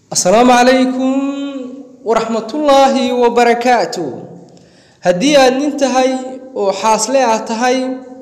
asalaamu calaykum waraxmatullaahi wabarakaatu haddii aad nin tahay oo xaasle ah tahay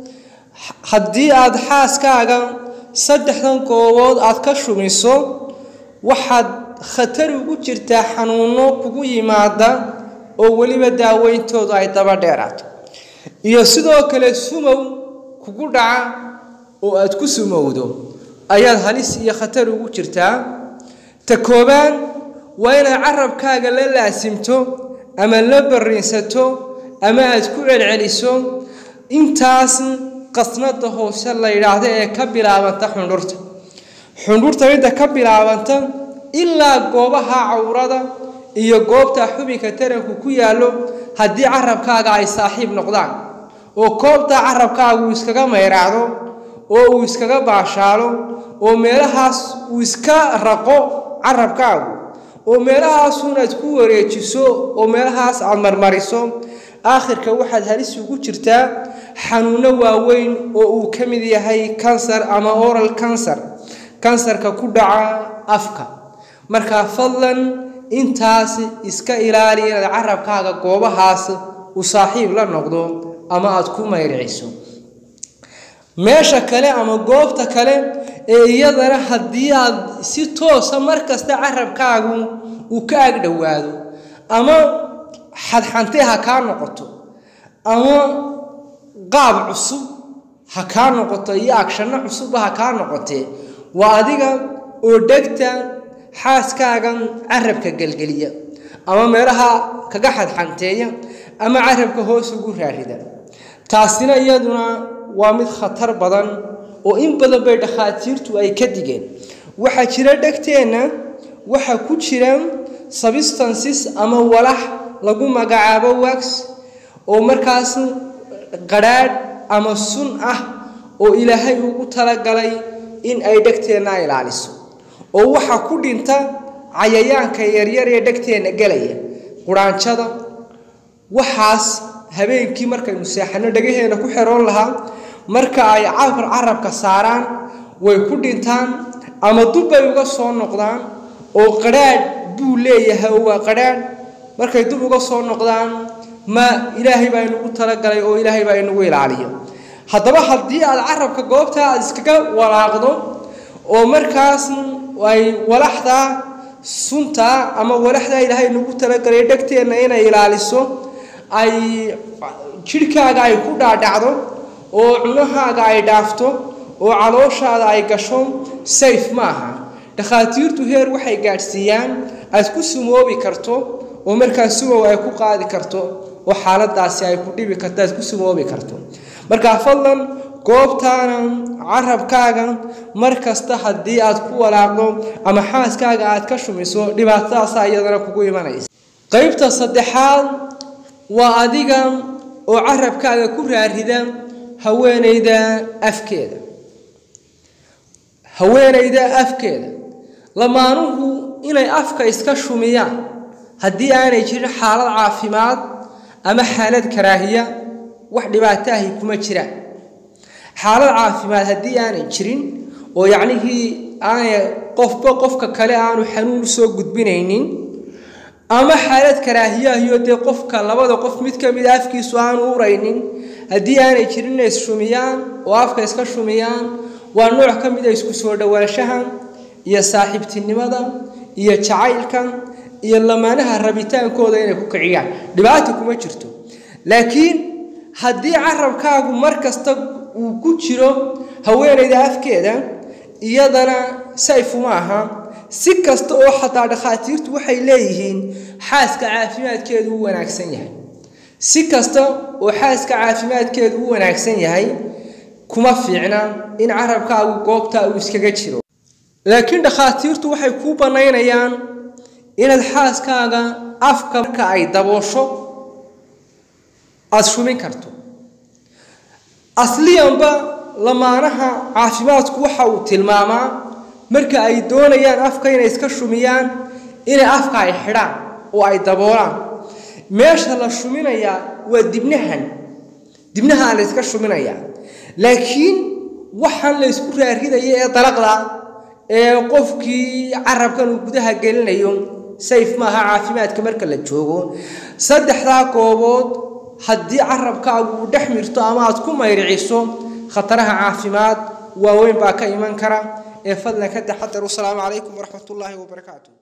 haddii aad xaaskaaga saddexdan goobood aad ka shumiso waxaad khatar ugu jirtaa xanuuno kugu yimaada oo weliba daaweyntoodu ay daba dheeraato iyo sidoo kale sumow kugu dhaca oo aad ku sumowdo ayaad halis iyo khatar ugu jirtaa ta koobaad waa inaad carabkaaga la laasimto ama la barriinsato ama aad ku celceliso intaas qasnada hoose la yidhaahdo ee ka bilaabanta xundhurta xundhurta midda ka bilaabanta ilaa goobaha cawrada iyo goobta xubinka taranku ku yaallo haddii carabkaaga ay saaxiib noqdaan oo koobta carabkaaga uu iskaga mayraacdo oo uu iskaga baashaalo oo meelahaas uu iska raqo carabkaagu oo meelahaasun-aad ku wareejiso oo meelahaas aad marmariso aakhirka waxaad halis ugu jirtaa xanuuno waaweyn oo uu ka mid yahay kansar ama oral kansar kansarka ku dhaca afka markaa fadlan intaas iska ilaali inaad carabkaaga goobahaas uu saaxiib la noqdo ama aad ku mayriciso meesha kale ama goobta kale ee iyadana haddii aad si toosa markasta carabkaagu uu ka ag dhowaado ama xadxante ha kaa noqoto ama qaab cusub ha kaa noqoto iyo agshanno cusubba ha kaa noqotee waa adiga oo dhegta xaaskaaga carabka gelgeliya ama meelaha kaga xadxanteeya ama carabka hoos ugu raarida taasina iyaduna waa mid khatar badan oo in badan bay dhakhaatiirtu ay ka digeen waxaa jira dhegteenna waxaa ku jira substances ama walax lagu magacaabo wax oo markaas qadhaadh ama sun ah oo ilaahay ugu talagalay in ay dhegteenna ilaaliso oo waxaa ku dhinta cayayaanka yaryar ee dhegteenna gelaya quraanjada waxaas habeenkii markaynu seexanno dhegaheenna ku xeroon lahaa marka ay cafar carabka saaraan way ku dhintaan ama dubbay uga soo noqdaan oo qadhaadh buu leeyahay oo waa qadhaadh markay dub uga soo noqdaan ma ilaahay baa inugu talagalay oo ilaahay baa inugu ilaaliyo haddaba haddii aad carabka goobta aad iskaga walaaqdo oo markaas ay walaxdaa sunta ama walaxdaa ilaahay inugu talagalay dhegteenna inay ilaaliso ay jidhkaaga ay ku dhaadhacdo oo cunahaaga ay dhaafto oo calooshaada ay gasho sayf ma aha dhakhaatiirtu heer waxay gaadhsiiyaan aad ku sumoobi karto oo markaa sumow ay ku qaadi karto oo xaaladaasi ay ku dhibi karto aad ku sumoobi karto markaa fadlan goobtaana carabkaaga mar kasta haddii aad ku walaaqdo ama xaaskaaga aad ka shumiso dhibaatadaasaa iyadana kugu imanaysa qaybta saddexaad waa adiga oo carabkaaga ku raarida haweenayda afkeeda haweenayda afkeeda lamaanuhu inay afka iska shumiyaan haddii aanay jirin xaalad caafimaad ama xaalad karaahiya wax dhibaato ahi kuma jiraan xaalad caafimaad haddii aanay jirin oo yacnihii aanay qofba qofka kale aanu xanuun usoo gudbinaynin ama xaalad karaahiyahiyo dee qofka labada qof mid ka mida afkiisu aanu uraynin haddii aanay jirin inay ishumiyaan oo afka iska shumiyaan waa nooc ka mida isku soo dhowaanshaha iyo saaxiibtinimada iyo jacaylka iyo lamaanaha rabitaankooda inay ku kiciyaan dhibaata kuma jirto laakiin haddii carabkaagu mar kasta uu ku jiro haweenayda afkeeda iyadana sayfuma aha si kasta oo xataa dhakhaatiirtu waxay leeyihiin xaaska caafimaadkeedu u wanaagsan yahay si kasta oo xaaska caafimaadkeedu u wanaagsan yahay kuma fiicna in carabkaagu goobtaa uu iskaga jiro laakiin dhakhaatiirtu waxay kuu bannaynayaan inaad xaaskaaga afka marka ay daboosho aada shumin karto asliyanba lamaanaha caafimaadku waxa uu tilmaamaa marka ay doonayaan afka inay iska shumiyaan inay afka ay xidhaan oo ay daboolaan meesha la shuminayaa waa dibnahan dibnaha la yska shuminayaa laakiin waxaan la ysku raaridaya ee dalaqda ee qofkii carabkan uu gudaha gelinayo sayf maaha caafimaadka marka la joogo saddexdaa goobood haddii carabkaagu uu dhex mirto ama aad ku mayriciso khataraha caafimaad waaweyn baa ka iman kara ee fadlan ka taxadar wasalaamu calaykum waraxmatullaahi wabarakaatu